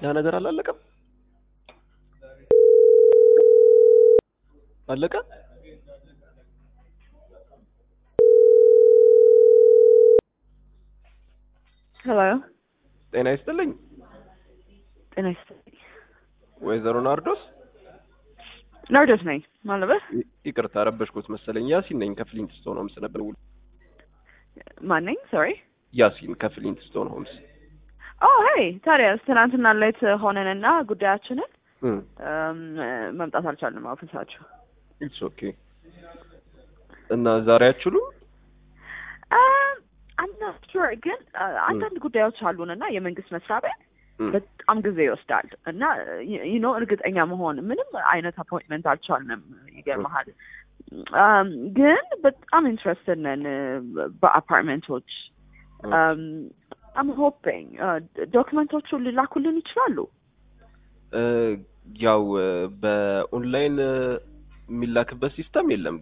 ያ ነገር አላለቀም? አለቀ? ሄሎ ጤና ይስጥልኝ ጤና ይስጥልኝ። ወይዘሮ ናርዶስ። ናርዶስ ነኝ ማለበት ይ- ይቅርታ ረበሽኩት መሰለኝ። ያሲን ነኝ ከፍሊንት ስቶን ሆምስ ነበር። ውል ማን ነኝ? ሶሪ ያሲን ከፍሊንት ስቶን ሆምስ። ኦ ሄይ ታዲያስ ትናንትና ሌት ሆነንና ጉዳያችንን እም እም፣ መምጣት አልቻልንም ኦፊሳችሁ። ኢትስ ኦኬ። እና ዛሬ አትችሉም? አምና ሹር ግን አ፣ አንዳንድ ጉዳዮች አሉንና የመንግስት መስሪያ ቤት እም በጣም ጊዜ ይወስዳል እና ዩኖ እርግጠኛ መሆን ምንም አይነት አፖይንትመንት አልቻልንም። ይገርመሃል። አም፣ ግን በጣም ኢንትረስትድ ነን በአፓርትመንቶች አም ሆፒንግ ዶክመንቶቹ ሊላኩልን ይችላሉ። እ፣ ያው እ፣ በኦንላይን እ፣ የሚላክበት ሲስተም የለም።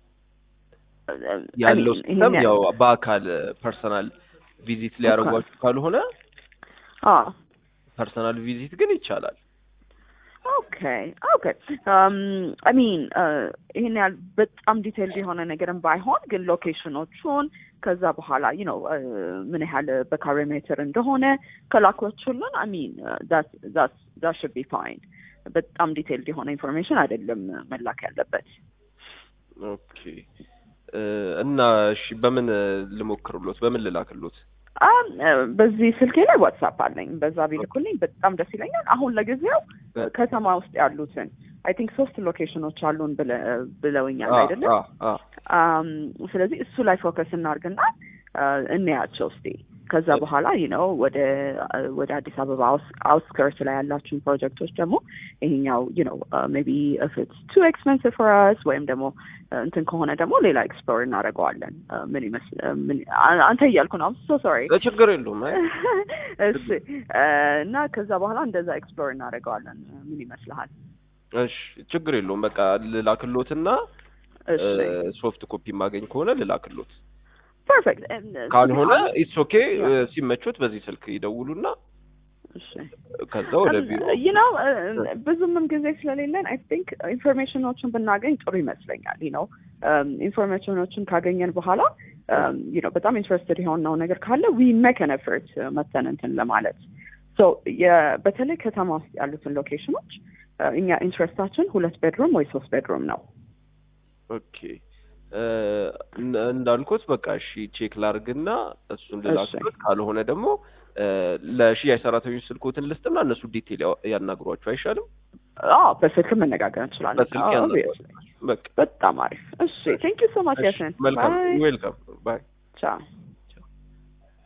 ያለው I mean, ሲስተም ይሄን ያው በአካል ፐርሰናል ቪዚት ሊያደርጓችሁ ካልሆነ አዎ ፐርሰናል ቪዚት ግን ይቻላል። ኦኬ ኦኬ አይ ሚን ይህን ያህል በጣም ዲቴይልድ የሆነ ነገርም ባይሆን ግን ሎኬሽኖቹን ከዛ በኋላ ዩ ነው ምን ያህል በካሬ ሜትር እንደሆነ ከላኮቹልን አይ ሚን ዛት ሹድ ቢ ፋይን። በጣም ዲቴይልድ የሆነ ኢንፎርሜሽን አይደለም መላክ ያለበት። ኦኬ እ፣ እና እሺ በምን እ፣ ልሞክርሎት? በምን ልላክሎት? አም፣ እ፣ በዚህ ስልኬ ላይ ዋትሳፕ አለኝ። በዛ ቢልኩልኝ በጣም ደስ ይለኛል። አሁን ለጊዜው እ፣ ከተማ ውስጥ ያሉትን አይ ቲንክ ሶስት ሎኬሽኖች አሉን ብለ- ብለውኛል አ- አይደለም? አ- አ። አም፣ ስለዚህ እሱ ላይ ፎከስ እናድርግና አ፣ እንያቸው እስቲ። ከዛ በኋላ ይህ ነው ወደ ወደ አዲስ አበባ አውትስከርት ላይ ያላችሁን ፕሮጀክቶች ደግሞ ይሄኛው ዩ ነው ሜቢ ኢፍ ኢትስ ቱ ኤክስፔንሲቭ ፎር አስ ወይም ደግሞ አ፣ እንትን ከሆነ ደግሞ ሌላ ኤክስፕሎር እናደርገዋለን። አ፣ ምን ይመስል አ፣ ምን አ- አንተ እያልኩ ነው ሶ ሶሪ እ፣ ችግር የለውም። አይ እሺ አ፣ እና ከዛ በኋላ እንደዛ ኤክስፕሎር እናደርገዋለን። ምን ይመስልሃል? እሺ ችግር የለውም። በቃ ልላክሎትና እሺ ሶፍት ኮፒ ማገኝ ከሆነ ልላክሎት፣ ፐርፌክት። ካልሆነ ኢትስ ኦኬ። ሲመቾት በዚህ ስልክ ይደውሉና እሺ ከዛ ወደ ቢሮ you know ብዙምም ጊዜ ስለሌለን አይ ቲንክ ኢንፎርሜሽኖችን ብናገኝ ጥሩ ይመስለኛል። you know ኢንፎርሜሽኖችን ካገኘን በኋላ you know በጣም ኢንትረስትድ የሆነው ነገር ካለ ዊ ሜክ አን ኤፈርት መተን እንትን ለማለት ሶ በተለይ ከተማ ውስጥ ያሉትን ሎኬሽኖች እኛ ኢንትረስታችን ሁለት ቤድሩም ወይ ሶስት ቤድሩም ነው። ኦኬ እ፣ እን- እንዳልኩት በቃ እሺ ቼክ ላርግና እሱን ልላክሎት፣ ካልሆነ ደግሞ እ፣ ለሽያጭ ሰራተኞች ስልኮትን ልስጥና እነሱ ዲቴል ያው- ያናግሯቸው አይሻልም? አዎ በስልክ መነጋገር እንችላለን። በስልክ አዎ, ያናግሯቸው። obviously። በቃ በጣም አሪፍ። እሺ ቴንክ ዩ ሶ ማች እሺ፣ ያሰን መልካም ዌልካም ባይ ቻው